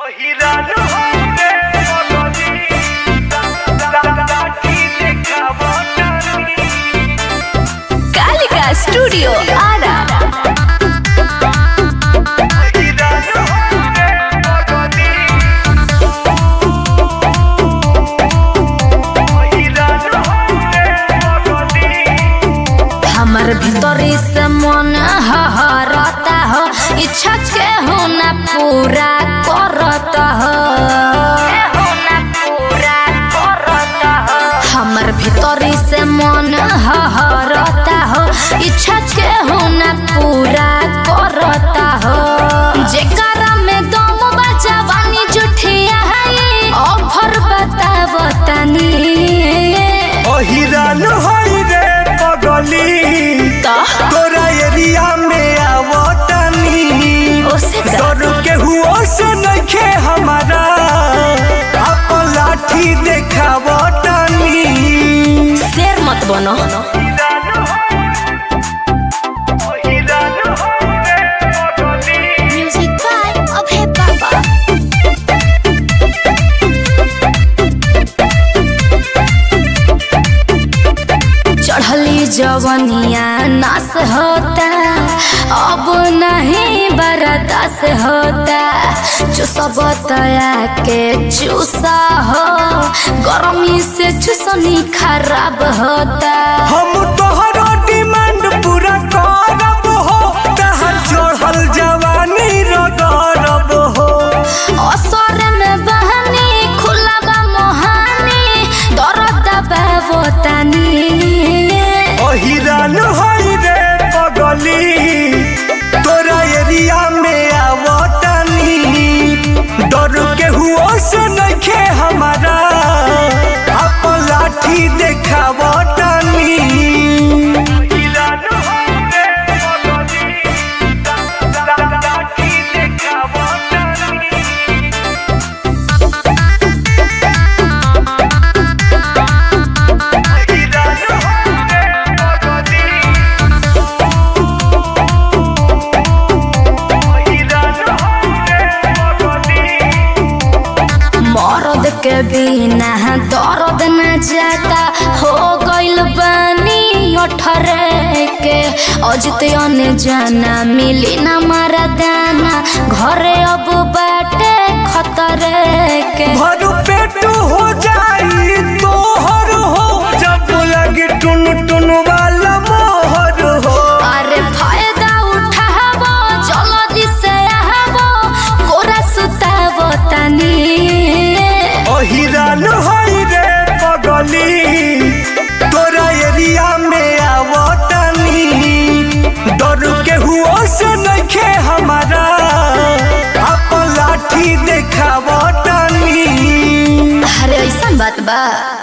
Kalika studio Ara हमर भीतरी से मन हहरता हो इच्छा के हो ना पूरा करता हो हमर भीतरी से मन हहरता हो इच्छा के हो ना पूरा करता हो जेकरा में दम बचावानी जुठिया है ऑफर बतावतनी अहिरान होई रे पगली तो तोरा एरिया में आवतनी ओसे का डर के हुओ से नइखे हमारा अपन लाठी देखावतनी शेर मत बनो म्यूजिक बाय अभय बाबा चढ़ली जवनिया नास होता अब नहीं बर्दाश्त होता जो सब तया के चूसा हो गर्मी से चूसनी खराब होता हम तोहरो डिमांड पूरा करब हो तहर चढ़ल जवानी रगरब हो असर में बहनी खुला बा मोहानी दर्द बाबो तनी अहिरान होई रे पगली तोरा एरिया में आवतनी डर के हुओ से नइखे हमारा अपन लाठी देखावतनी मर्द के बिना दर्द न जाता हो गइल बानी अठरे के अजित अने जाना मिली न मारा दाना घरे अब बाटे खतरे के भर पेट हो जाई तोहर हो जब लगे टुन टुन वाला मोहर हो अरे फायदा उठाबो जल्दी से आबो कोरा सुताबो तनी अहिरान होई रे पगली तोरा एरिया में आवतनी डर के हुओ से नइखे हमारा अपन लाठी देखावतनी अरे ऐसा बात बा